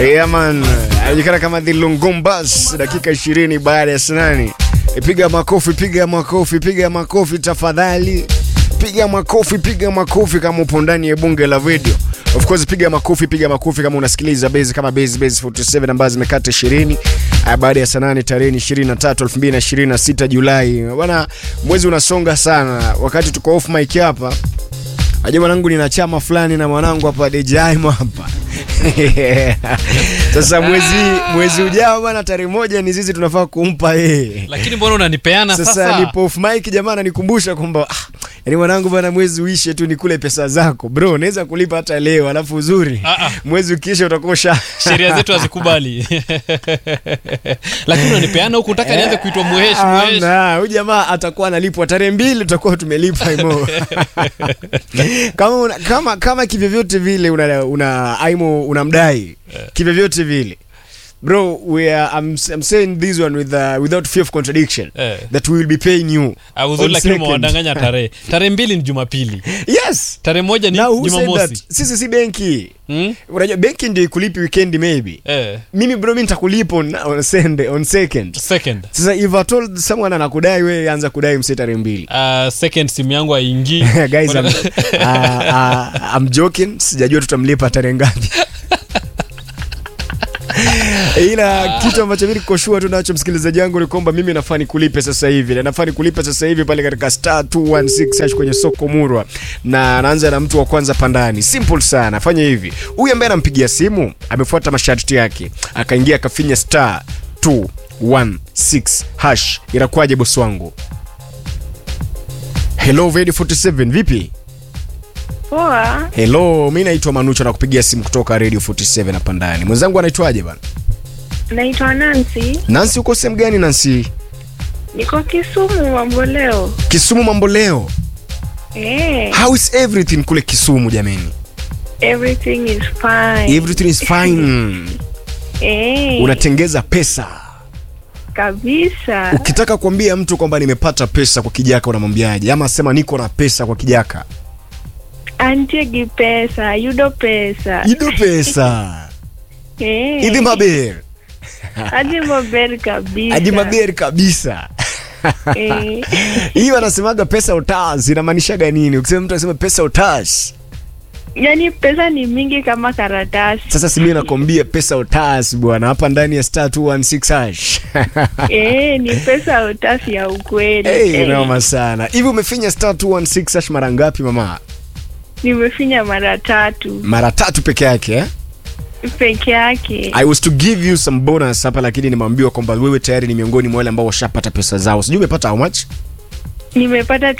Yeah, man. Anajulikana kama The Lungumbas, dakika 20 baada ya saa nane. E, piga makofi, piga makofi, piga makofi tafadhali. Piga makofi, piga makofi kama upo ndani ya bunge la video. Of course piga makofi, piga makofi kama unasikiliza base kama base base 47 ambazo zimekata 20 uh, baada ya saa nane tarehe 23 2026 Julai. Bwana, mwezi unasonga sana. Wakati tuko off mic hapa, Aje mwanangu nina chama fulani na mwanangu hapa Dejaimo hapa. Sasa mwezi mwezi ujao bwana, tarehe moja ni sisi tunafaa kumpa yeye. lakini mbona unanipeana Sasa, sasa, nipo off mic jamaa ananikumbusha kwamba ah, yani mwanangu bwana, mwezi uishe tu nikule pesa zako bro, naweza kulipa hata leo, alafu uzuri Ah, ah. mwezi ukiisha utakosha sheria zetu hazikubali lakini unanipeana huku utaka nianze kuitwa muheshi muheshi Amna, huyu jamaa atakuwa analipwa tarehe mbili, tutakuwa tumelipa imo kama, una, kama, kama kivyovyote vile una, una aimo unamdai kivyovyote vile bro we are, I'm, I'm saying this one with, uh, without fear of contradiction Eh. that we will be paying you Ah, uzuri on lakini second. umewadanganya tarehe tarehe mbili ni jumapili yes tarehe moja ni now who said jumamosi that sisi si benki Hmm? unajua benki ndio ikulipi weekend maybe eh, mimi bro mi nitakulipa on, on, Sunday, on second second sasa if I told someone anakudai we anza kudai mse tarehe mbili uh, second simu yangu haingii guys I'm, uh, uh, I'm joking sijajua tutamlipa tarehe ngapi ila kitu ambacho mimi nikoshua tu nacho msikilizaji wangu ni kwamba mimi nafaa nikulipe sasa hivi na nafaa nikulipe sasa hivi pale katika star 216 hash kwenye soko murwa na naanza na mtu wa kwanza pandani simple sana fanya hivi huyu ambaye anampigia simu amefuata masharti yake akaingia akafinya star 216 hash inakuwaje bosi wangu hello Vedi 47 vipi Poa, Hello, mi naitwa Manucho na kupigia simu kutoka Radio 47 hapa ndani. Mwenzangu anaitwaje bana? naitwa Nancy, Nancy, uko sehemu gani Nancy? niko Kisumu Mamboleo. Kisumu mambo leo. Eh, How is everything kule Kisumu jameni? everything is fine. Everything is fine. Eh, Unatengeza pesa. kabisa. Ukitaka kuambia mtu kwamba nimepata pesa kwa kijaka unamwambiaje? Ama sema niko na pesa kwa kijaka. Antiegi pesa, yudo pesa. Ido pesa. Eh, Idi maber. Adi maber kabisa. Adi maber kabisa. Eh, Hiyo anasemaga pesa utas inamaanishaga nini? Ukisema mtu anasema pesa utas. yani pesa ni mingi kama karatasi. Sasa si mimi nakwambia pesa utas bwana, hapa ndani ya star 216 hash. Eh, ni pesa utasi ya ukweli. Hey, Eh, noma sana. Hivi umefinya star 216 hash mara ngapi mama? nimefinya mara tatu Mara tatu peke yake eh? peke yake. I was to give you some bonus hapa lakini nimeambiwa kwamba wewe tayari ni miongoni mwa wale ambao washapata pesa zao. Sijui umepata how much? nimepata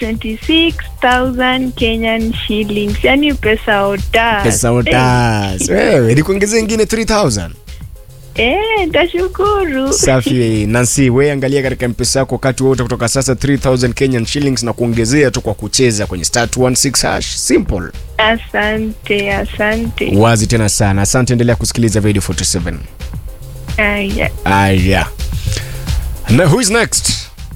26000 Kenyan shillings, yani pesa otas. Pesa utas. Wewe nikuongezea ingine 3000. Eh, tashukuru. Safi Nancy, wewe angalia katika mpesa yako wakati wote kutoka sasa 3000 Kenyan shillings na kuongezea tu kwa kucheza kwenye star 216 hash. Simple. Asante, asante. Wazi tena sana. Asante, endelea kusikiliza Radio 47. Aya. Aya. Na who is next?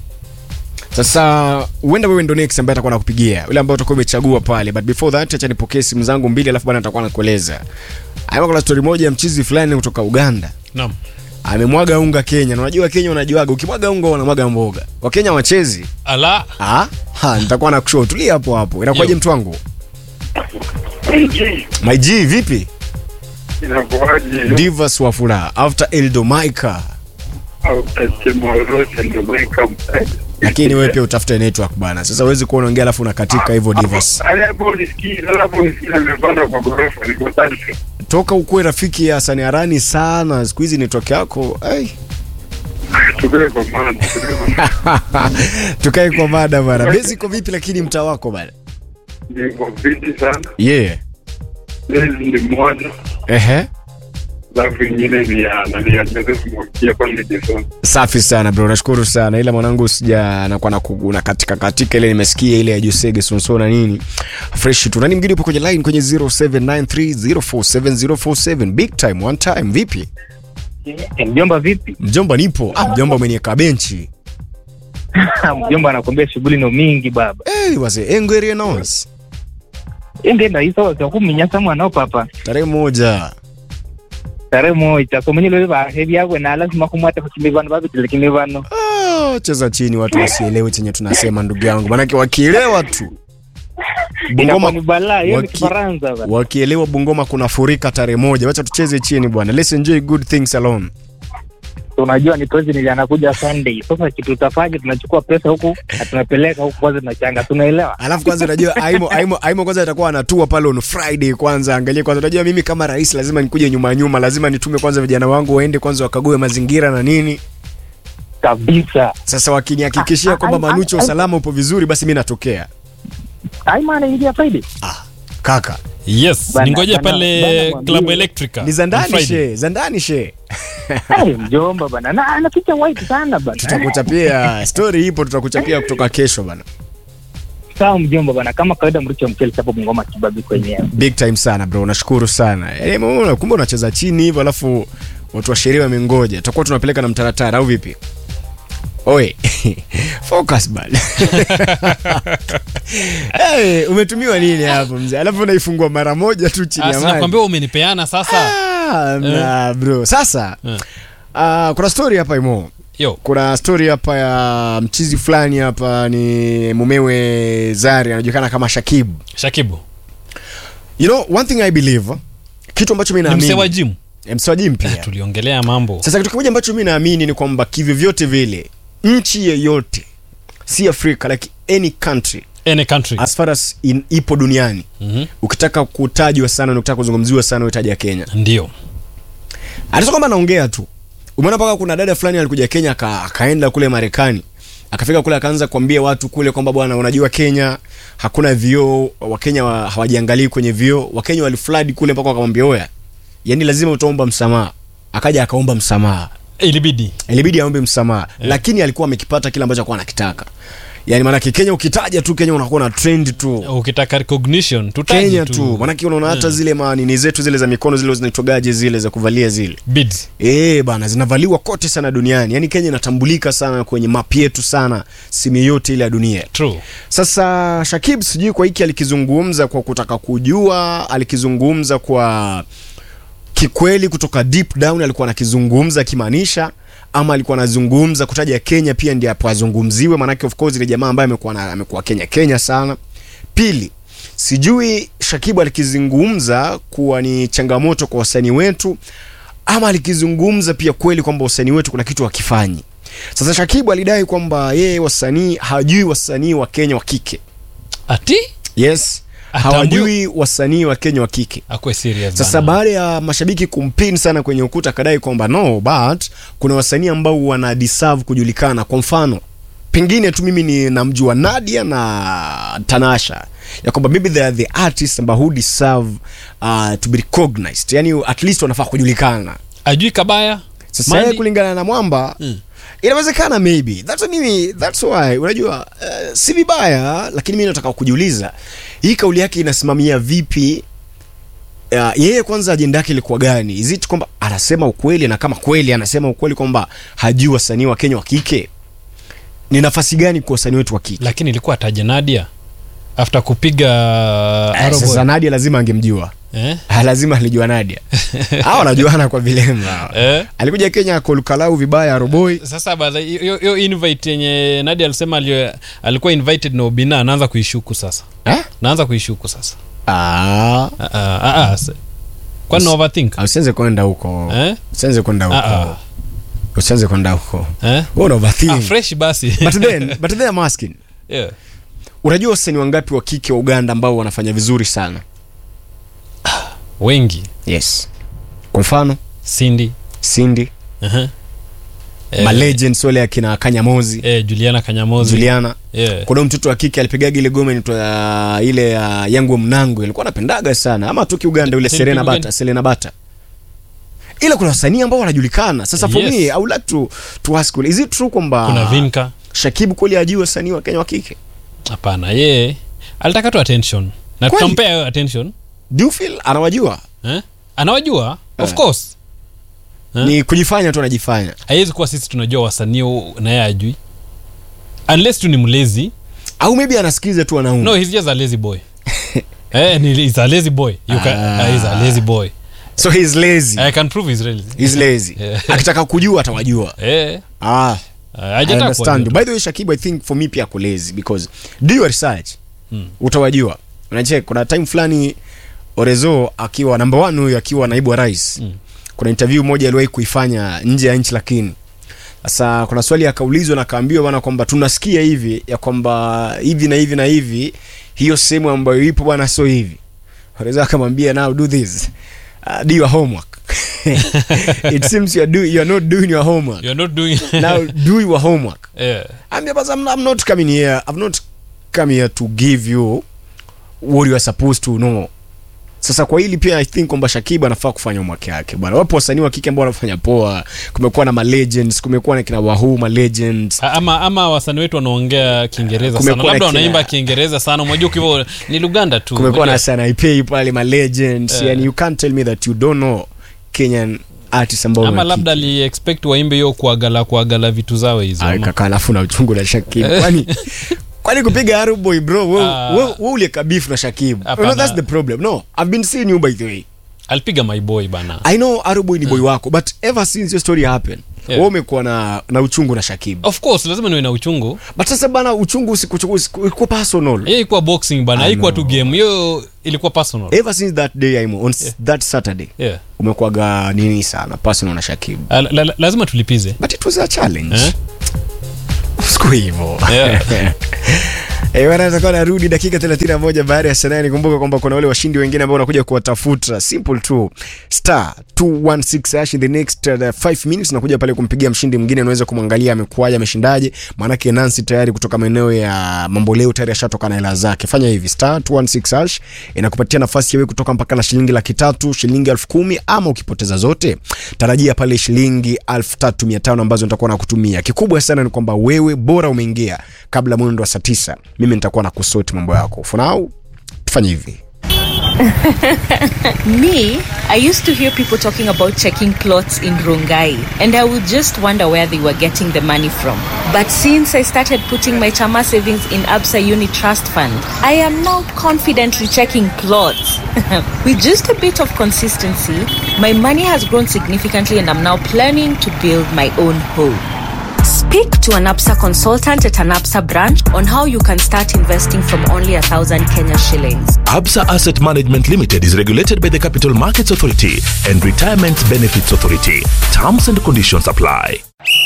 Sasa huenda wewe ndo next ambaye atakuwa nakupigia. Yule ambaye utakuwa umechagua pale. But before that acha nipokee simu zangu mbili alafu bwana nitakuwa nakueleza. Hapo kuna story moja ya mchizi fulani kutoka Uganda. naam Amemwaga unga Kenya. Na unajua Kenya unajuaga ukimwaga unga wanamwaga mboga. Wakenya wachezi. ala Ah, ha, nitakuwa na kushow. Tulia hapo hapo. Inakuwaje Yo. mtu wangu? My G vipi? inakuwaje Divas wa furaha after Eldo Maika. au tasema lolote ndio mweka mtaji. Lakini wewe pia utafute network bana. Sasa huwezi kuwa unaongea alafu unakatika hivyo Divas. Alapo nisikie, alapo nisikie nimepanda kwa ghorofa niko tatu. toka ukuwe rafiki ya Hasani Arani sana siku hizi network yako ai. Tukae kwa maana, tukae kwa tukae kwa mada bana bezi iko vipi lakini mtaa wako bana niko fiti sana. yeah. Lezi ni moja, Ehe. alafu ingine ni ya nani ya Joseph Mwakia pale Jason. safi sana bro nashukuru sana ila mwanangu sija nakuwa na kuguna katika katika ile nimesikia ile ya Josege Sonso na nini fresh tu nani mgeni upo kwenye line kwenye 0793047047 big time one time vipi Mjomba vipi? mjomba nipo ah, mjomba umenieka benchi Mjomba anakuambia shughuli no mingi baba. hey, wase engwerie nos Ende na isa wa kuminyasa mwanao papa. tarehe moja tarehe moja komonyelo bahevi yakwe na lazima kumwata kuchimbi vano vavitilekini vano Ah, cheza chini watu wasielewe chenye tunasema ndugu yangu manake wakielewa tu inakuwa ni bungoma balaa hiyo ni waki- kifaransa bana. wakielewa bungoma kuna furika tarehe moja wacha tucheze chini bwana let's enjoy good things alone unajua ni president anakuja sunday sasa kitu utafanya tunachukua pesa huku na tunapeleka huku kwanza tunachanga tunaelewa alafu kwanza unajua aimo, aimo, aimo kwanza atakuwa anatua pale on friday kwanza angalie kwanza unajua mimi kama rais lazima nikuje nyuma nyuma lazima nitume kwanza vijana wangu waende kwanza wakague mazingira na nini kabisa sasa wakinihakikishia kwamba ai, ai, manucho ai. usalama upo vizuri basi mi natokea aima anaingia friday kaka yes Bana- ningoje bana- pale bana mwambie. club electrica ni za on ndani Friday. she za ndani she Ai, mjomba bana na anaficha white sana bana tutakuchapia story ipo tutakuchapia kutoka kesho bana sawa mjomba bana kama kawaida mricho mchele chapo mngoma kibabi kwenyewe big time sana bro nashukuru sana yaani umeona, kumbe unacheza chini hivyo alafu watu wa sheria wamengoja tutakuwa tunapeleka na mtaratara au vipi oe focus bana hey, umetumiwa nini hapo mzee alafu unaifungua mara moja tu chini Ah, ya si maji nakwambia umenipeana sasa Ah, mna, bro sasa Eh. ah, kuna story hapa imo yo kuna story hapa ya mchizi fulani hapa ni mumewe zari anajulikana kama shakibu shakibu you know one thing i believe kitu ambacho mi ni msee wa naamini jimu Eh, msee wa gym pia tuliongelea mambo sasa kitu kimoja ambacho mi naamini ni kwamba kivyovyote vile nchi yeyote si afrika like any country any country as far as in, ipo duniani Mhm. ukitaka kutajwa sana na ukitaka kuzungumziwa sana utaja kenya ndio hata kwamba anaongea tu umeona mpaka kuna dada fulani alikuja kenya aka, akaenda kule marekani akafika kule akaanza kuambia watu kule kwamba bwana unajua kenya hakuna vioo wakenya wa, hawajiangalii kwenye vioo wakenya walifladi kule mpaka wakamwambia oya yani lazima utaomba msamaha akaja akaomba msamaha ilibidi ilibidi aombe msamaha yeah. lakini alikuwa amekipata kile ambacho alikuwa anakitaka yani maanake kenya ukitaja tu kenya unakuwa na trend tu ukitaka recognition tutaje kenya tu maanake unaona hata zile manini zetu zile za mikono zile zinaitwagaje zile za kuvalia zile bids Eh bana zinavaliwa kote sana duniani yaani kenya inatambulika sana kwenye map yetu sana simu yote ile ya dunia true sasa shakib sijui kwa hiki alikizungumza kwa kutaka kujua alikizungumza kwa kikweli kutoka deep down alikuwa anakizungumza akimaanisha ama alikuwa anazungumza kutaja kenya pia ndi apo azungumziwe maanake of course ile jamaa ambaye amekuwa na- amekuwa kenya kenya sana pili sijui shakibu alikizungumza kuwa ni changamoto kwa wasanii wetu ama alikizungumza pia kweli kwamba wasanii wetu kuna kitu wakifanyi sasa shakibu alidai kwamba yeye wasanii hajui wasanii wa kenya wa kike ati yes Atambui- hawajui wasanii wa kenya wa kike akwe serious sasa bana. baada ya mashabiki kumpin sana kwenye ukuta akadai kwamba no but kuna wasanii ambao wana deserve kujulikana kwa mfano pengine tu mimi ni namjua nadia na tanasha ya kwamba maybe they are the artists ambao who deserve uh, to be recognized yani at least wanafaa kujulikana ajui kabaya sasa Mandi- yeye kulingana na mwamba Mm. inawezekana maybe that's what mimi that's why unajua uh, si vibaya lakini mimi nataka kujiuliza hii kauli yake inasimamia vipi uh, yeye kwanza ajenda yake ilikuwa gani is it kwamba anasema ukweli na kama kweli anasema ukweli kwamba hajui wasanii wa kenya wa kike ni nafasi gani kwa wasanii wetu wa kike lakini ilikuwa ataje nadia after kupiga Eh, Arrow sasa Boy. nadia lazima angemjua eh? Ah, lazima alijua nadia hawa wanajuana kwa vilemba hawa. Eh? alikuja kenya kolkalau vibaya aroboi sasa baada hiyo hiyo invite yenye nadia alisema alio, alikuwa invited na obina anaanza kuishuku sasa eh? naanza kuishuku sasa ah. Ah, ah, ah, ah, se- kwani na overthink usianze kwenda huko eh? usianze kwenda Ah, ah. huko usianze kwenda huko Eh? Wewe una overthink. Ah, fresh basi but then but then I'm asking yeah. unajua wasanii wangapi wa kike wa uganda ambao wanafanya vizuri sana wengi yes kwa mfano cindy cindy uh-huh. eh, malegends wale akina kanyamozi eh, juliana kanyamozi juliana yeah. kuna huyu mtoto wa kike alipigaga ile goma inaitwa uh, ile ya uh, yangu mnango ilikuwa napendaga sana ama toki uganda ule Sini serena Uganda. bata selena bata ila kuna wasanii ambao wanajulikana sasa for Yes. me i would like to, to ask is it true kwamba kuna vinka shakibu kweli ajui wasanii wa kenya wa kike hapana ye alitaka tu attention na Kweli? tutampea hiyo attention do you feel anawajua eh? anawajua of Eh. course Eh? ni kujifanya tu anajifanya haiwezi kuwa sisi tunajua wasanii u- na yeye ajui unless tu ni mlezi au maybe anasikiliza tu wanaume no he's just a lazy boy eh, ni, he's a lazy boy you can, Ah. uh, he's a lazy boy so he's lazy I can prove Israel. he's lazy Yeah. akitaka kujua atawajua Eh. ah Uh, I hajataka understand you. kuwajua. by the way shakibu i think for me pia ako lazy because do your research Hmm. utawajua unachek kuna time fulani orezo akiwa number one huyu akiwa naibu wa rais Mm. kuna interview moja aliwahi kuifanya nje ya nchi lakini sasa kuna swali akaulizwa na akaambiwa bwana kwamba tunasikia hivi ya kwamba hivi na hivi na hivi hiyo sehemu ambayo ipo bwana sio hivi orezo akamwambia now do this uh, do your homework it seems you are, do, you are not doing your homework You're not doing now do your homework yeah. I'm, but I'm, I'm not coming here. I've not come here to give you what you are supposed to know. Sasa kwa hili pia I think kwamba Shakiba anafaa kufanya homework yake bwana. Wapo wasanii wa kike ambao wanafanya poa. Kumekuwa na ma legends, kumekuwa na kina Wahoo ma legends. A- ama ama wasanii wetu wanaongea kiingereza sana Kumekuwa na labda kina- wanaimba kiingereza sana unajua hivyo ni luganda tu Kumekuwa na Unajua- sana Ipei pale ma legends. Eh. Yani you can't tell me that you don't know Kenyan artists ambao ama wana labda ali expect waimbe hiyo kuagala kuagala vitu zao hizo Ay, ama- kaka alafu na uchungu na Shakibu. Kwani kwani kupiga Aruboy bro, wewe Ah. wewe wewe ulieka beef na Shakibu. You Hapana. know, that's the problem. No, I've been seeing you by the way. alipiga my boy bana I know Aruboy ni boy wako but ever since your story happened Yeah. wewe umekuwa na na uchungu na Shakibu. of course lazima niwe na uchungu But sasa bana uchungu usikuchukua usiku personal. hiyo ilikuwa boxing bana I haikuwa tu know. game hiyo ilikuwa personal Ever since that day I'm on s- that Saturday yeah. umekuwaga nini sana personal na Shakibu. Ah, la, la, lazima tulipize But it was a challenge. Eh? Siku hivyo. Yeah. Eh, bwana tutakuwa narudi dakika 31 baada ya saa nane. Kumbuka kwamba kuna wale washindi wengine ambao wanakuja kuwatafuta. Simple tu. Star 216 hash in the next 5 minutes nakuja pale kumpigia mshindi mwingine unaweza kumwangalia amekuaje ameshindaje. Maanake Nancy tayari kutoka maeneo ya Mamboleo tayari ashatoka na hela zake. Fanya hivi star 216 hash inakupatia nafasi ya wewe kutoka mpaka na shilingi laki tatu, shilingi elfu kumi ama ukipoteza zote tarajia pale shilingi elfu tatu mia tano ambazo nitakuwa nakutumia. Kikubwa sana ni kwamba wewe bora umeingia kabla mwendo wa saa tisa, mimi nitakuwa na kusoti mambo yako. For now, tufanye hivi. Me, I used to hear people talking about checking plots in Rongai, and I would just wonder where they were getting the money from. But since I started putting my Chama savings in Absa Uni Trust Fund, I am now confidently checking plots. With just a bit of consistency, my money has grown significantly, and I'm now planning to build my own home. Speak to an APSA consultant at an APSA branch on how you can start investing from only a thousand Kenya shillings. Absa Asset Management Limited is regulated by the Capital Markets Authority and Retirement Benefits Authority. Terms and conditions apply.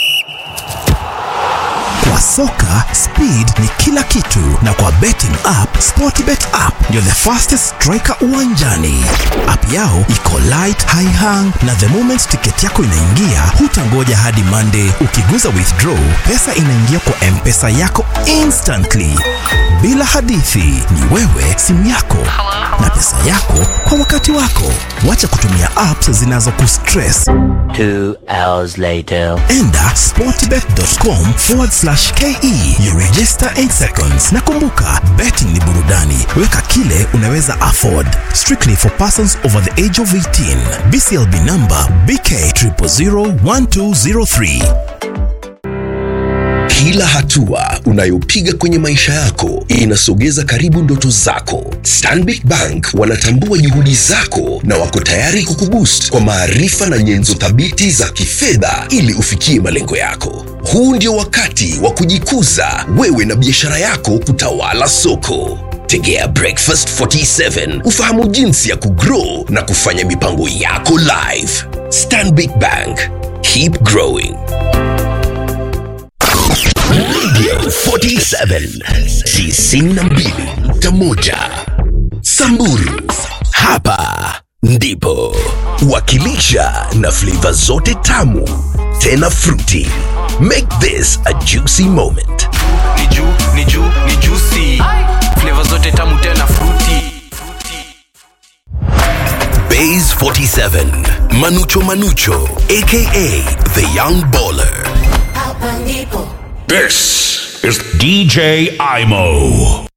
Kwa soka speed ni kila kitu, na kwa betting app Sportbet app ndio the fastest striker uwanjani. App yao iko light, high hang, na the moment tiketi yako inaingia, hutangoja hadi Monday. Ukiguza withdraw, pesa inaingia kwa M-Pesa yako instantly, bila hadithi. Ni wewe, simu yako na pesa yako kwa wakati wako. Wacha kutumia apps zinazokustress. Two hours later. Enda sportbet.com forward slash ke you register 8 seconds na kumbuka betting ni burudani weka kile unaweza afford strictly for persons over the age of 18 bclb number bk 0001203 Kila hatua unayopiga kwenye maisha yako inasogeza karibu ndoto zako. Stanbic Bank wanatambua juhudi zako na wako tayari kukuboost kwa maarifa na nyenzo thabiti za kifedha ili ufikie malengo yako. Huu ndio wakati wa kujikuza wewe na biashara yako kutawala soko. Tegea Breakfast 47 ufahamu jinsi ya kugrow na kufanya mipango yako live. Stanbic Bank, keep growing. Radio 47 92.1 Samburu. Hapa ndipo wakilisha na flavor zote tamu tena fruity. Make this a juicy moment. ni juu ni juu ni juicy flavor zote tamu tena fruity Bays 47 Manucho Manucho aka the young baller. This is DJ Imo.